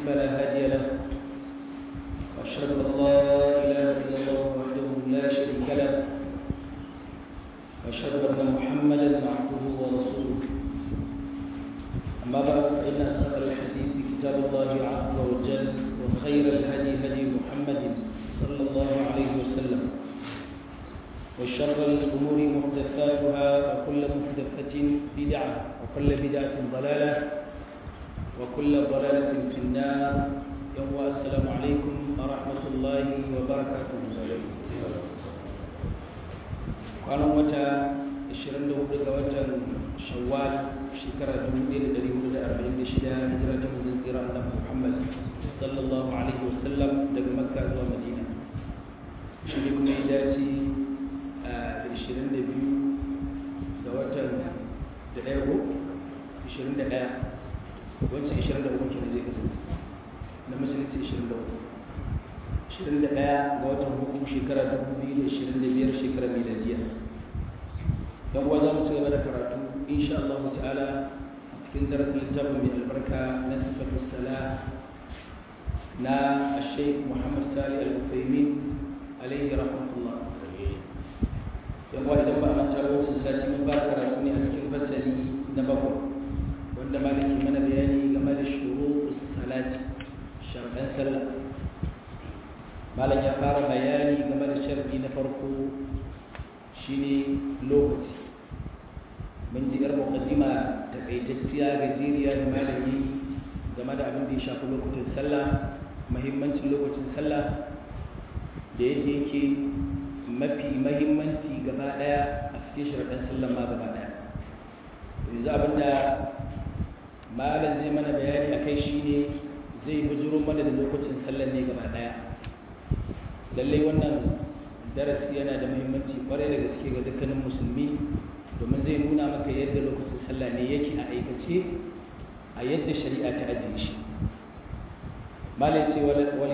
فلا هادي له وأشهد أن لا إله إلا الله وحده لا شريك له وأشهد أن محمدا عبده ورسوله أما بعد فإن أصدق الحديث كتاب الله عز وجل وخير الهدي هدي محمد صلى الله عليه وسلم وشر الأمور محدثاتها وكل محدثة بدعة وكل بدعة ضلالة وكل ضلالة في النار يوم السلام عليكم ورحمة الله وبركاته كان متى 24 ga watan Shawwal shekara 1446 hijira ta manzon tsira Annabi Muhammad sallallahu alaihi wasallam daga Makka zuwa Madina shi ne kuma ya dace da 22 ga watan da ɗaya ko 21 wancan 23 kenan zai kasance na musulunci 23 21 ga watan hukum shekara 2025 shekara miladiya don kuwa za mu ci gaba da karatu insha Allah ta'ala a cikin darasin littafin mai albarka na sifatu sala na Sheikh Muhammad Salih Al-Uthaymeen alaihi rahmatullah yan kuwa idan ba a manta ba wasu sati mun fara karatu ne a cikin fasali na bakwai wanda malaki mana bayani game da shuru salati sharɗan sallah malam ya fara bayani game da sharɗi na farko shine lokaci mun ji yar muqaddima takaitacciya gajeriya da malami game da abin da ya shafi lokutan sallah muhimmancin lokacin sallah da yadda yake mafi mahimmanci gaba daya a cikin sharaɗin sallah ma gaba daya yanzu abin da malam zai mana bayani a kai shine zai bujuro mana da lokacin sallah ne gaba daya lallai wannan darasi yana da muhimmanci kwarai da gaske ga dukkanin musulmi domin zai nuna maka yadda lokacin sallah ne yake a aikace a yadda shari'a ta ajiye shi malai ce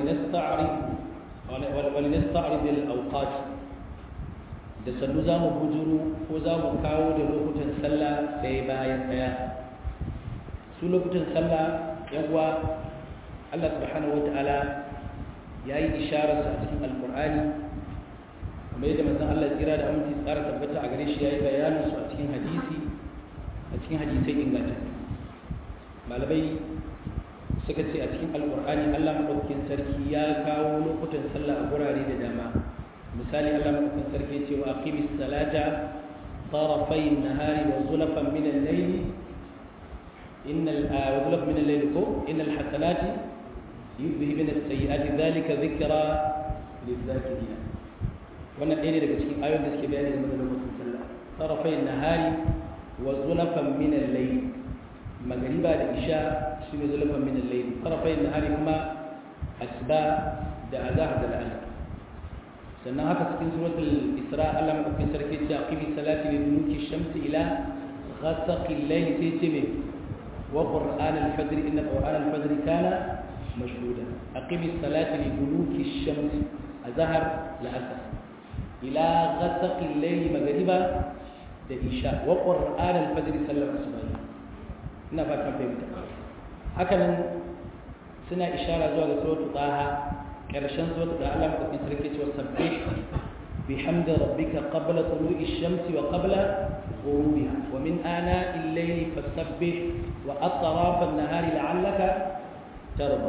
wani nasta'arib al-awqat da sannu za mu bujuru ko za mu kawo da lokutan sallah ɗaya bayan ɗaya su lokutan sallah yawa Allah subhanahu wa ta'ala ya yi ishararsa a cikin alkur'ani kamar yadda manzon Allah tsira da aminci tsara tabbata a gare shi ya yi bayanin su a cikin hadisi a cikin hadisai inganta malamai suka ce a cikin alkur'ani Allah madaukakin sarki ya kawo lokutan sallah a gurare da dama misali Allah madaukakin sarki ce wa aqimis salata طرفي النهار وزلفا من الليل إن وزلفا من الليل إن الحسنات يذهبن السيئات ذلك ذكرى للذاكرين wannan ɗaya ne daga cikin ayoyin da suke bayani game da lokacin sallah tarafai nahari wa zulafan min al-layl magriba da isha shi ne zulafan min al-layl tarafai nahari kuma asba da azhar da al'asr sannan haka cikin suratul isra Allah madaukakin sarki ce aqimi salati li duluki shamsi ila ghasaqi al-layl sai ce me wa qur'an al-fajr inna qur'an al-fajr kana mashhuda aqimi salati li duluki shamsi azhar la-asr إلى غسق الليل مغربا da isha wa qur'an al-fajr sallar asubahi ina fatan fahimta haka nan suna ishara zuwa ga suratul taha karshen suratul da Allah madaukakin sarki cewa sabbih bihamdi rabbika qabla tulu'i shamsi wa qabla ghurubiha wa min ana al-layli fasabbih wa atraf an-nahari la'allaka tarda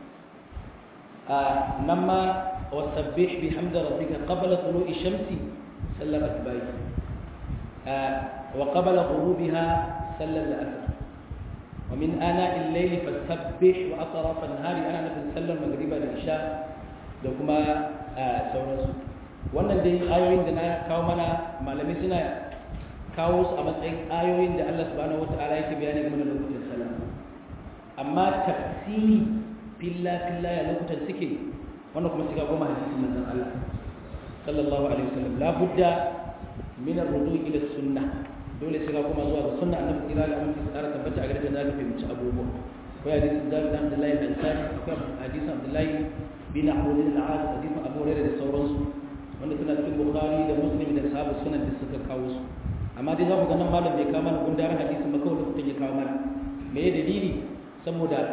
namma وسبح بحمد ربك قبل طلوع الشمس سلم أتباعي آه وقبل غروبها سلم الأسر ومن آناء الليل فسبح وأطراف النهار أنا نفس سلم مغربا العشاء لكما آه سورس wannan dai ayoyin da na kawo mana malamai suna kawo su a matsayin ayoyin da Allah subhanahu wataala yake bayani game da lokutan sallah amma tafsiri filla filla ya lokutan suke wannan kuma shiga goma hadisin manzon Allah sallallahu alaihi wasallam la budda min ar-rudu ila sunnah dole shiga kuma zuwa ga sunna annabi kira da aminci tsara tabbata a gare da zaka fahimci abubuwa akwai hadisin Jabir bin Abdullah bin Sa'id akwai hadisin Abdullah bin Abu al-As hadisin Abu Hurairah da sauransu wanda suna cikin Bukhari da Muslim da sahabu sunan da suka kawo su amma dai za ku ga nan malam bai kawo mana gundarin hadisin ba kawai da kuka ya kawo mana me ya dalili saboda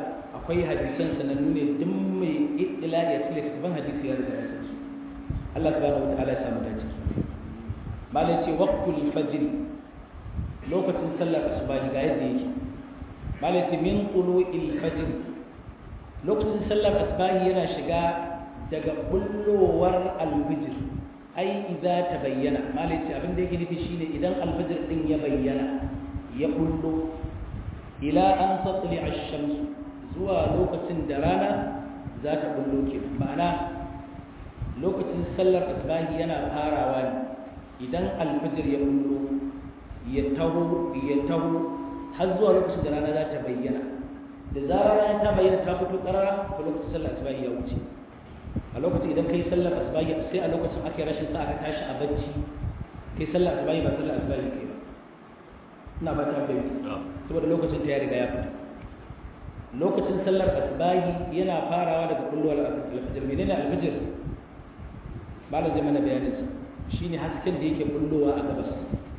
akwai hadisan sanannu ne duk mai ittila ya tsile tafan hadisi ya riga ya san su Allah subhanahu wataala ya samu dace malai ce waqtul fajr lokacin sallar asubahi ga yadda yake malai ce min tulu'il fajr lokacin sallar asubahi yana shiga daga bullowar alfijir ai idza ta bayyana malai ce abin da yake nufi shine idan alfijir din ya bayyana ya bullo ila an tatli ash-shams zuwa lokacin da rana za ta bullo ke ma'ana lokacin sallar asbahi yana farawa ne idan alfijir ya bullo ya taho ya taho har zuwa lokacin da rana za ta bayyana da zarar rana ta bayyana ta fito karara to lokacin sallar asbahi ya wuce a lokacin idan kai sallar asbahi sai a lokacin aka yi rashin sa aka tashi a bacci kai sallar asbahi ba sallar asbahi kai ba ina ba ta fahimta saboda lokacin ta ya riga ya fita lokacin sallar asbahi yana farawa daga kulluwar alfajir menene alfajir malam zai mana bayanin sa shine hasken da yake kullowa a gabas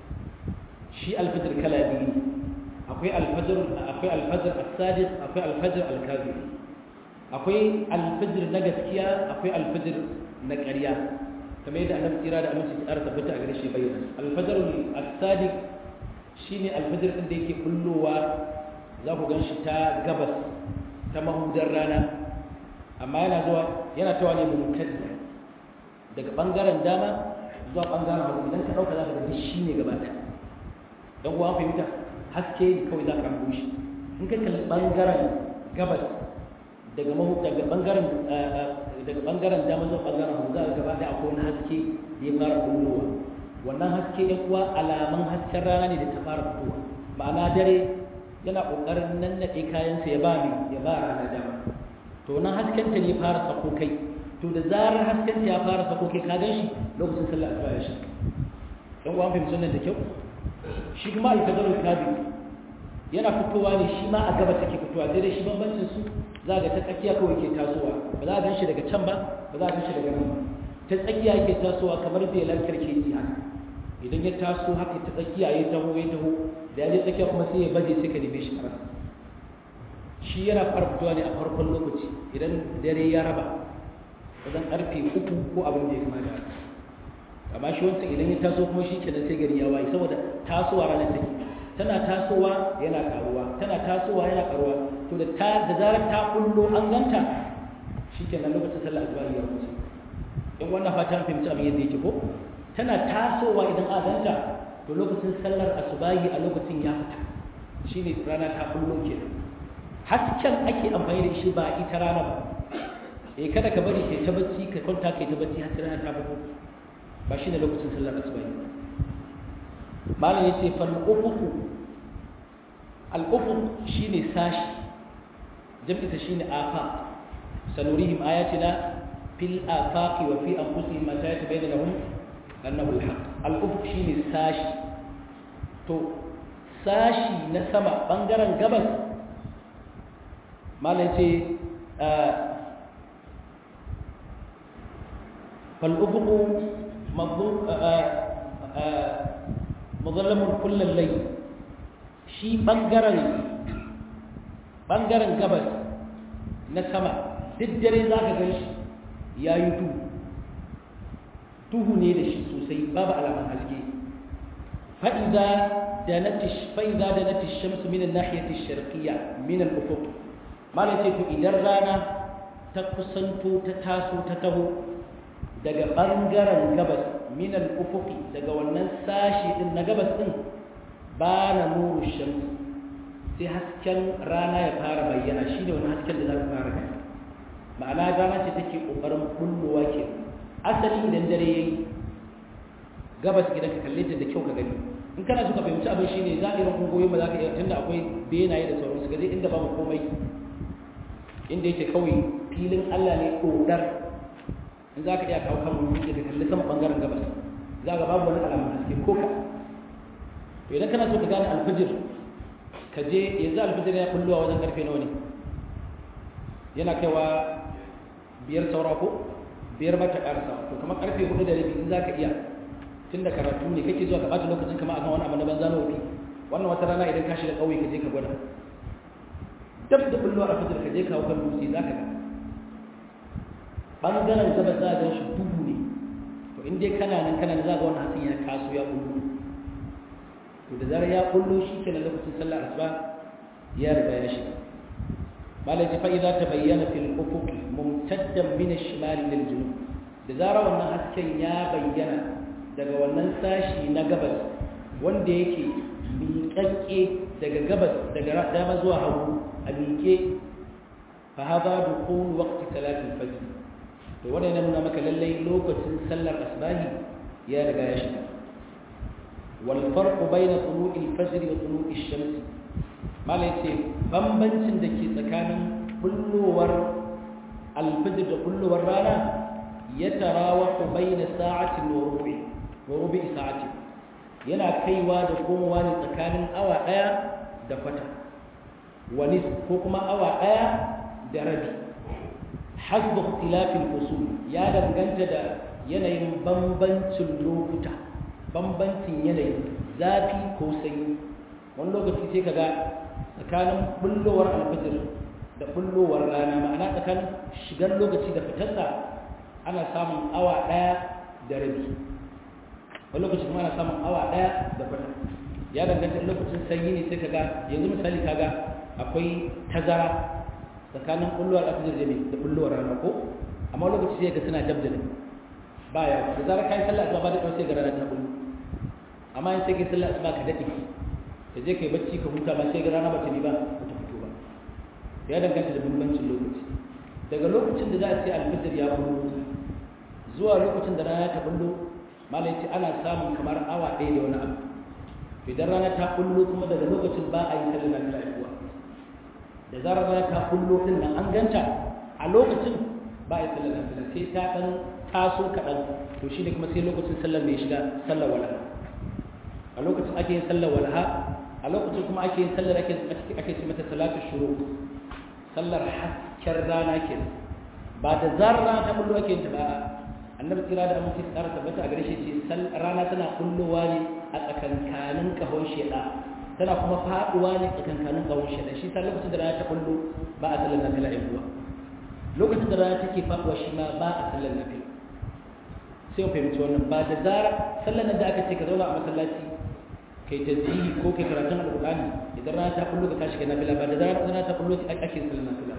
shi alfajir kala biyu akwai alfajir akwai alfajir as-sadiq akwai alfajir al-kadhib akwai alfajir na gaskiya akwai alfajir na ƙarya kamar yadda annabi tsira da aminci tsara tabbata a gare shi bayyana alfajir as-sadiq shine alfajir din da yake kullowa za ku gan shi ta gabas ta mahudar rana amma yana zuwa yana tawa ne mumtadda daga bangaren dama zuwa bangaren hagu idan ka dauka za ka ga shi ne gaba ɗaya dan uwa fahimta haske ne kawai za ka hango shi in ka kalli bangaren gabas daga mahu daga bangaren daga bangaren dama zuwa bangaren hagu za ka gaba ɗaya akwai wani haske da ya fara kullowa wannan haske ɗan uwa alaman hasken rana ne da ta fara fitowa ma'ana dare yana ƙoƙarin nannaɗe kayansa ya ba mai ya ba rana dama to nan haskenta ne fara sako kai to da zarar haskenta ya fara sako kai ka gan shi lokacin sallah asuba ya shi ɗan uwa fahimci wannan da kyau shi kuma alfajarul kabi yana fitowa ne shi ma a gaba take fitowa sai dai shi bambancin su za ga ta tsakiya kawai ke tasowa ba za a gan shi daga can ba ba za a gan shi daga nan ba ta tsakiya yake tasowa kamar belar karkeci haka idan ya taso haka ta tsakiya ya taho ya taho da ya je tsakiya kuma sai ya baje sai ka neme shi a shi yana farfitowa ne a farkon lokaci idan dare ya raba wajen karfe uku ko abin da ya kama da haka amma shi wancan idan ya taso kuma shi kenan sai gari ya waye saboda tasowa ranar take tana tasowa yana karuwa tana tasowa yana karuwa to da ta da zarar ta kullo an ganta shi kenan lokacin sallah asuba ya wuce in wannan fatan fahimci abin yadda yake ko tana tasowa idan a ganta to lokacin sallar asubahi a lokacin ya fita shine rana ta kullo kenan hasken ake amfani da shi ba ita rana ba eh kada ka bari kai ta bacci ka kwanta kai ta bacci har rana ta fito ba shine lokacin sallar asubahi malam yace fal ufuqu al ufuq shine sashi jam'i ta shine afa sanurihim ayatina fil afaqi wa fi anfusihim ma tabayyana lahum annahu alhaq al-ufuq shine sashi to sashi na sama bangaren gabas malai ce fal ufuq madhallamun kullal layl shi bangaren bangaren gabas na sama duk dare zaka gan shi yayi duhu duhu ne da shi sosai babu alaman haske fa'iza da natish fa'iza da natish shamsu min an-nahiyati ash-sharqiyya min al-ufuq malai ce to idan rana ta kusanto ta taso ta taho daga bangaren gabas min al-ufuq daga wannan sashi din na gabas din ba na nuru shams sai hasken rana ya fara bayyana shine wannan hasken da za ka fara gani ma'ana rana ce take kokarin kullowa kenan asali idan dare yayi gabas idan ka kalle ta da kyau ka gani in kana so ka fahimci abin shine za a irin kungoyin ba za ka iya tunda akwai benaye da sauransu gaje inda babu komai inda yake kawai filin Allah ne kodar in za ka iya kawo kan wani da kalli sama bangaren gabas za ka babu wani alamun haske ko ka to idan kana so ka gane alfijir ka je yanzu alfijir ya kulluwa wajen karfe nawa ne yana kaiwa biyar saura ko biyar ba ta ƙarsa to kamar ƙarfe hudu da rabi in za ka iya tun da karatu ne kake zuwa ka ɓata lokacin kama akan wani abu na banza na wofi wannan wata rana idan ka shiga ƙauye ka je ka gwada dab da bullowar alfajir ka je kawo kan dutse za ka ga ɓangaren gaba za a gan shi duhu ne to in dai kana nan kana za ga wannan hatsin ya kaso ya bullo to da zarar ya bullo shi ke na lokacin sallar asuba ya riga ya shiga malai fa idza tabayyana fil ufuq mumtaddan min ash-shimal lil junub da zarar wannan hasken ya bayyana daga wannan sashi na gabas wanda yake miƙaƙƙe daga gabas daga dama zuwa hagu a miƙe fa hada dukhul waqti salatul fajr to wannan yana nuna maka lallai lokacin sallar asbahi ya riga ya shiga wal farqu bayna tulu'il fajr wa tulu'ish shams malai ce bambancin da ke tsakanin bullowar alfajr da bullowar rana ya tarawahu bayna sa'atin wa rubu'i wa rubu'i sa'atin yana kaiwa da komowa ne tsakanin awa daya da kwata wani ko kuma awa daya da rabi hasbu ikhtilafil fusul ya danganta da yanayin bambancin lokuta bambancin yanayi zafi ko sanyi wani lokaci sai kaga tsakanin bullowar alfajir da bullowar rana ma'ana tsakanin shigar lokaci da fitarsa ana samun awa daya da rabi wani lokaci kuma ana samun awa daya da kwata ya danganta lokacin sanyi ne sai kaga yanzu misali kaga akwai tazara tsakanin bullowar alfajir da da bullowar rana ko amma lokaci sai ga suna dabdalin ba ya da zarar kai sallah asuba ba da kawai sai ga rana ta bullo amma in sai kai sallah asuba ka dade ka je kai bacci ka huta ba sai ga rana ba ta bi ba ba ta fito ba ya danganta da bambancin lokaci daga lokacin da za a ce alfajir ya bullo zuwa lokacin da rana ta bullo malai ce ana samun kamar awa ɗaya da wani abu idan rana ta bullo kuma daga lokacin ba a yi sallar nafila kuwa da zarar rana ta bullo din nan an ganta a lokacin ba a yi sallar nafila sai ta ɗan taso kaɗan to shi ne kuma sai lokacin sallar mai shiga sallar walaha a lokacin ake yin sallar walaha a lokacin kuma ake yin sallar ake ake ce mata salatu shuru sallar hasken rana ke ba da zarar rana ta bullo ake yin ta ba annabi kira da amince tsara tabbata a gare shi ce rana tana bullowa ne a tsakankanin kahon sheda tana kuma faduwa ne tsakankanin kahon sheda shi sa lokacin da rana ta bullo ba a sallar nafila ɗin kuwa lokacin da rana take faduwa shi ma ba a sallar nafila sai mu fahimci wannan ba da zara sallar nan da aka ce ka zauna a masallaci kai tasbihi ko kai karatun alqur'ani idan rana ta bullo ka tashi kai nafila ba da zara rana ta bullo ake sallar nafila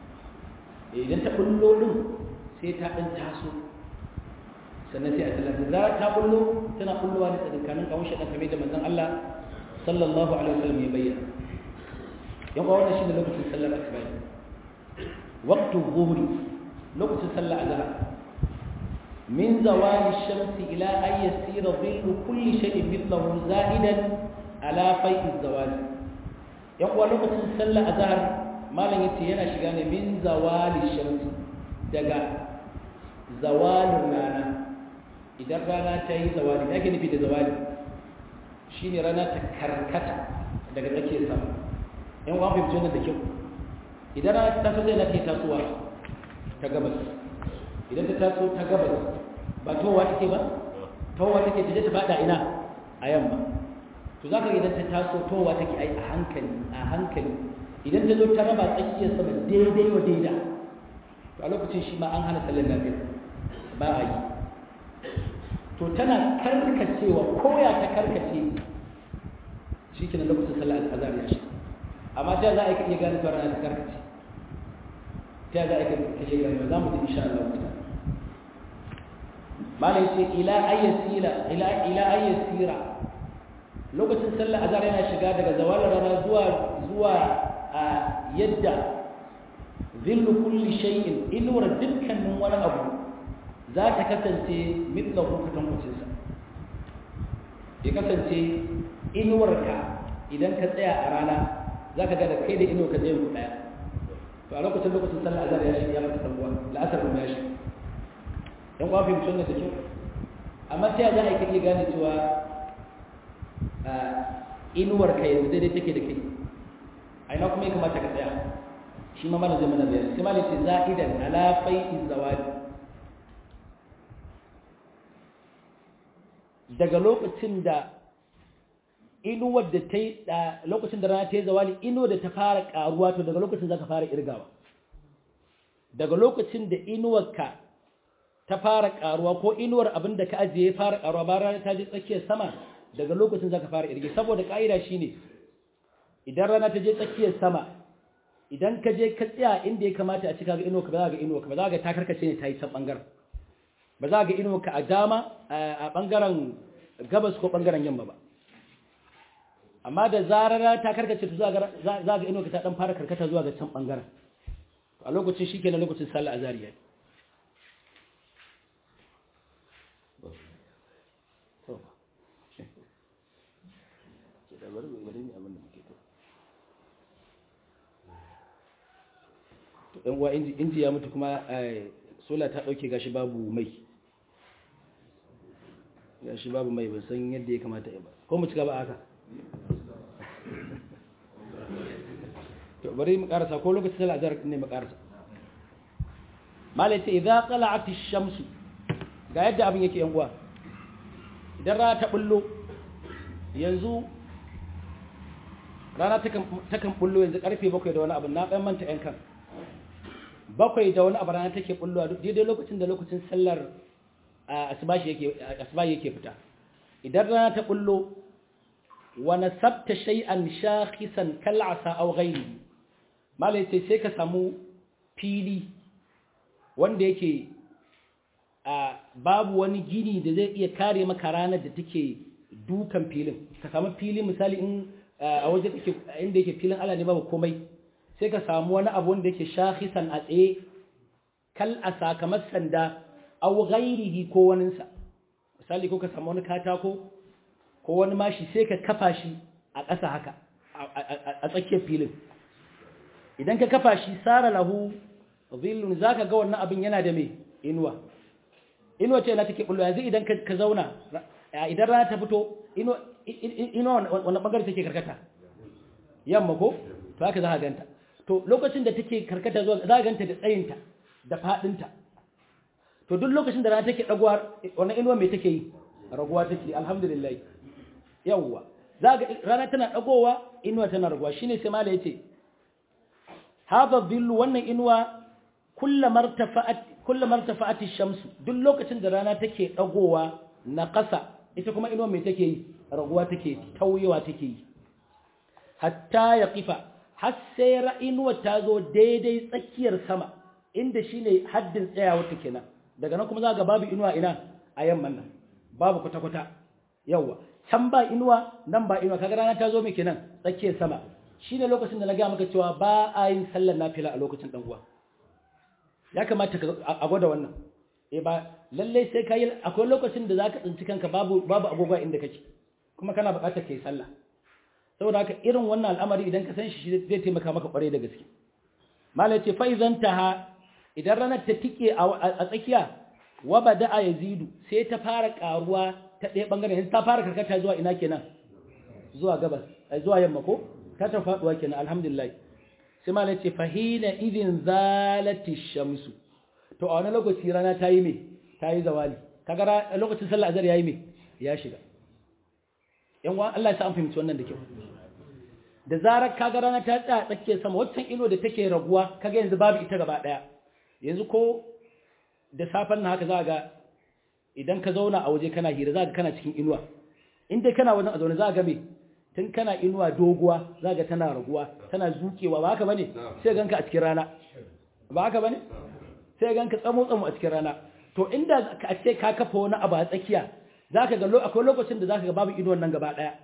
idan ta bullo din sai ta dan taso sannan sai a sallar da zara ta bullo tana bullowa ne tsakankanin kawun shaɗan kamar da manzon Allah sallallahu alaihi wasallam ya bayyana yan uwa wannan shine lokacin sallar asuba waqtu dhuhri lokacin sallar azhar min zawali shamsi ila an yasira dhillu kulli shay'in mithlahu za'idan ala fai'i zawali yan uwa lokacin sallar azhar malam yace yana shiga ne min zawali shamsi daga zawalin rana idan rana ta yi zawali da ake nufi da zawali shi ne rana ta karkata daga tsakiyar sama yan wa fahimci wannan da kyau idan rana ta taso zai na ke tasowa ta gabas idan ta taso ta gabas ba towa take ba towa take ta je ta fada ina a yamma to za ka idan ta taso towa take ai a hankali a hankali idan ta zo ta raba tsakiyar sama daidai wa daida to a lokacin shi ma an hana sallar lafiya ba a yi to tana karkacewa koya ta karkace shi ke na lokacin sallar azhar ya shi amma ta za a iya gane cewa rana ta karkace ta za a iya gane za mu ji insha Allah ta malai ce ila ayyasira ila ila ayyasira lokacin sallar azhar yana shiga daga zawal rana zuwa zuwa a yadda zillu kulli shay'in inuwar dukkanin wani abu za ta kasance mitlahu kwatankwacinsa ya kasance inuwarka idan ka tsaya a rana za ka gada kai da inuwa ka zai ku ɗaya to a lokacin lokacin sallah azhar ya shi ya mata ɗan'uwa la'asar kuma ya shi ɗan kwa fahimci wannan da kyau amma ta za a yi kake gane cewa inuwarka yanzu daidai take da kai a ina kuma ya kamata ka tsaya shi ma mana zai mana bayani sai malai ce za'idan ala fai'i zawadi daga lokacin da inuwar da ta yi lokacin da rana ta yi zawali inuwar da ta fara karuwa to daga lokacin za ka fara irgawa daga lokacin da inuwarka ta fara karuwa ko inuwar abin da ka ajiye ya fara karuwa ba rana ta je tsakiyar sama daga lokacin za ka fara irge saboda ka'ida shine idan rana ta je tsakiyar sama idan ka je ka tsaya inda ya kamata a cika ga inuwarka ba za ga inuwarka ba za ga ta karkace ne ta yi can bangaren ba za ga inuwarka a dama a bangaren gabas ko bangaren yamma ba amma da zarar ta karkace ta za ga inuwarka ta dan fara karkata zuwa ga can bangaren a lokacin shi kenan lokacin sallah azariya ɗan uwa inji ya mutu kuma sola ta ɗauke gashi babu mai gashi babu mai ban san yadda ya kamata ya ba ko mu cika ba haka to bari mu karasa ko lokacin sallah azhar ne mu karasa malai ce idza qala'at ash-shams ga yadda abin yake yan uwa idan rana ta bullo yanzu rana ta kan bullo yanzu karfe 7 da wani abu na ɗan manta yan kan bakwai da wani abu rana take bullowa daidai lokacin da lokacin sallar asbahi yake asbahi yake fita idan rana ta bullo wa nasabta shay'an shakhisan kal'asa aw ghayrihi malai sai sai ka samu fili wanda yake a babu wani gini da zai iya kare maka ranar da take dukan filin ka samu fili misali in a waje take inda yake filin ala ne babu komai sai ka samu wani abu wanda yake shakhisan a tsaye kal asa kamar sanda aw ghairihi ko waninsa misali ko ka samu wani katako ko wani mashi sai ka kafa shi a ƙasa haka a tsakiyar filin idan ka kafa shi sara lahu zillun zaka ga wannan abin yana da me inuwa inuwa ce na take bullo yanzu idan ka zauna idan rana ta fito inuwa wannan bangare take karkata yamma ko to haka za ka ganta to lokacin da take karkata zuwa za ka ganta da tsayinta da fadinta to duk lokacin da rana take dagowa wannan inuwa me take yi raguwa take alhamdulillah yawwa za ga rana tana dagowa inuwa tana raguwa shine sai mala yace hadha dhillu wannan inuwa kullamar tafa'at kullamar tafa'at ash-shamsu duk lokacin da rana take dagowa na ƙasa ita kuma inuwa me take yi raguwa take tauyewa take yi hatta ya kifa har sai ra'inuwa ta zo daidai tsakiyar sama inda shine haddin tsayawar ta kenan daga nan kuma za ga babu inuwa ina a yamman nan babu kwata-kwata yawa can ba inuwa nan ba inuwa kaga rana ta zo mai kenan tsakiyar sama shine lokacin da na ga maka cewa ba a yin sallar nafila a lokacin dan uwa ya kamata a gwada wannan eh ba lalle sai kai akwai lokacin da zaka tsinci kanka babu babu agogo inda kake kuma kana buƙatar kai sallah saboda haka irin wannan al'amari idan ka san shi zai taimaka maka kware da gaske malai ce fa idan taha idan ranar ta tike a tsakiya wa bada'a yazidu sai ta fara karuwa ta ɗaya bangaren yanzu ta fara karkata zuwa ina kenan zuwa gabas zuwa yamma ko ta ta faduwa kenan alhamdulillah sai malai ce fahina idin zalati shamsu to a wani lokaci rana ta yi me ta yi zawali kaga lokacin sallah azhar yayi me ya shiga yan wa Allah ya sa an fahimci wannan da kyau da zarar kaga rana ta tsaya tsakiyar sama waccan ilo da take raguwa kaga yanzu babu ita gaba daya yanzu ko da safen na haka za ga idan ka zauna a waje kana hira za ka kana cikin inuwa in dai kana wajen a zaune za ga me tun kana inuwa doguwa za ga tana raguwa tana zukewa ba haka bane sai ganka a cikin rana ba haka bane sai ganka tsamo tsamo a cikin rana to inda ka ce ka kafa wani abu a tsakiya zaka ga akwai lokacin da zaka ga babu inuwan nan gaba daya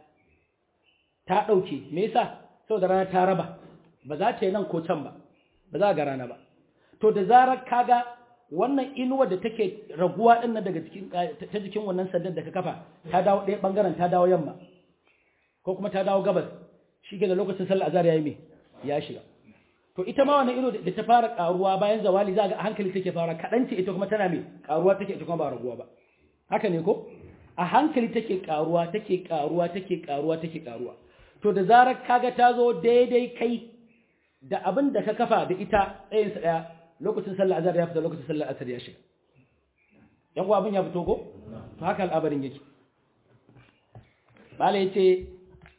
ta dauke me yasa saboda rana ta raba ba za ta yi nan ko can ba ba za ga rana ba to da zarar kaga wannan inuwa da take raguwa din nan daga cikin ta jikin wannan sandan da ka kafa ta dawo ɗaya bangaren ta dawo yamma ko kuma ta dawo gabas shi ke da lokacin sallar azhar yayi me ya shiga to ita ma wannan ido da ta fara karuwa bayan zawali za ga hankali take fara kadan ce ita kuma tana me karuwa take ita kuma ba raguwa ba haka ne ko a hankali take karuwa take karuwa take karuwa take karuwa to da zarar kaga ta zo daidai kai da abin da ka kafa da ita tsayin sa daya lokacin sallar azhar ya fita lokacin sallar asar ya shiga yan abin ya fito ko to haka al'abarin yake bala yace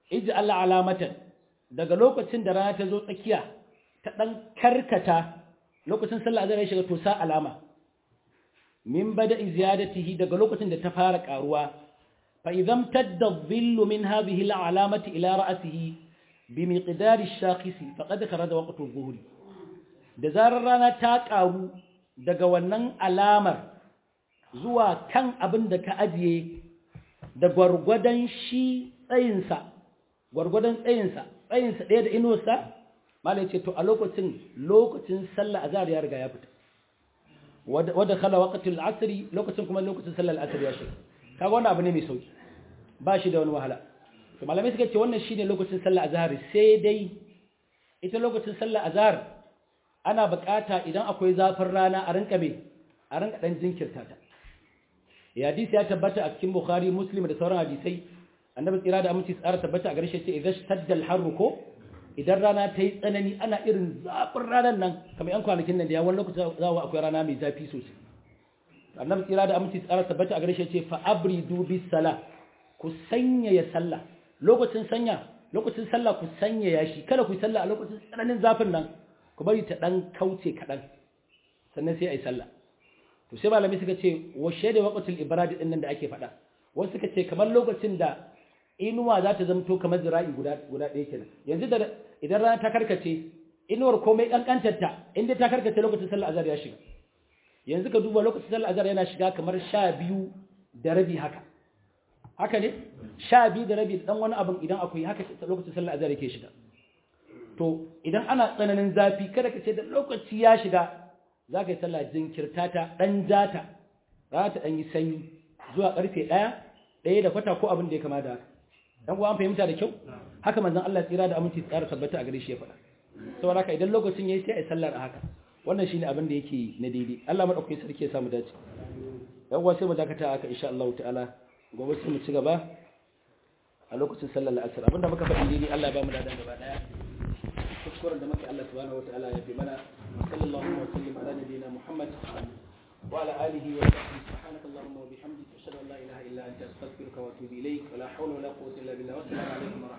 ij'al alamatan daga lokacin da rana ta zo tsakiya ta dan karkata lokacin sallah azhar ya shiga to sa alama min bada ziyadatihi daga lokacin da ta fara karuwa fa idan tadda dhillu min hadhihi al'alamati ila ra'sihi bi miqdari ash-shakhisi faqad kharaja waqtu adh-dhuhri da zarar rana ta karu daga wannan alamar zuwa kan abin da ka ajiye da gwargwadon shi tsayinsa gwargwadon tsayinsa tsayinsa ɗaya da inuwarsa malai ce to a lokacin lokacin sallah azhar ya riga ya fita wadda khala waqtul asri lokacin kuma lokacin sallar asr ya shiga kaga wannan abu ne mai sauki ba shi da wani wahala to malamai suka ce wannan shine lokacin sallar azhar sai dai ita lokacin sallar azhar ana bukata idan akwai zafin rana a rinka me a rinka dan jinkirta ta ya hadisi ya tabbata a cikin bukhari muslim da sauran hadisai annabi tsira da aminci tsara tabbata a gare shi ce idan shadda al ko idan rana ta yi tsanani ana irin zafin ranar nan kamar yan kwanakin nan da ya wani lokacin zawo akwai rana mai zafi sosai annabi tsira da aminci tsara tabbata a gare shi ce fa abridu bis sala ku sanya ya sallah lokacin sanya lokacin sallah ku sanya ya shi kada ku yi sallah a lokacin tsananin zafin nan ku bari ta dan kauce kaɗan sannan sai a yi sallah to sai malami suka ce wa shaida waqtul ibrad din nan da ake faɗa wasu suka ce kamar lokacin da inuwa za ta zamto kamar zira'i guda guda ɗaya kenan yanzu da idan rana ta karkace inuwar komai kankantar ta inda ta karkace lokacin sallar azhar ya shiga yanzu ka duba lokacin sallar azhar yana shiga kamar sha biyu da rabi haka haka ne sha biyu da rabi dan wani abin idan akwai haka lokacin sallar azhar yake shiga to idan ana tsananin zafi kada ka ce da lokaci ya shiga za ka yi sallah jinkirta ta ɗan jata za ta ɗan yi sanyi zuwa ƙarfe ɗaya ɗaya da kwata ko abin da ya kama da haka ɗan kuwa an fahimta da kyau haka manzon Allah tsira da aminci tsara tabbata a gare shi ya faɗa saboda haka idan lokacin yayi sai a yi sallar a haka wannan shine abin da yake na daidai Allah madaukakin sarki ya samu dace yan uwa sai mu dakata haka insha Allah ta'ala gobe sai mu ci gaba a lokacin sallar la'asar abinda muka faɗi daidai Allah ya ba mu dadan gaba daya kuskuren da muke Allah subhanahu wataala ya fi mana sallallahu wa sallim ala nabiyyina Muhammad wa ala alihi wa sahbihi subhanaka allahumma wa bihamdika ashhadu an la ilaha illa anta astaghfiruka wa atubu ilayk wa la hawla wa la quwwata illa billah wa assalamu alaikum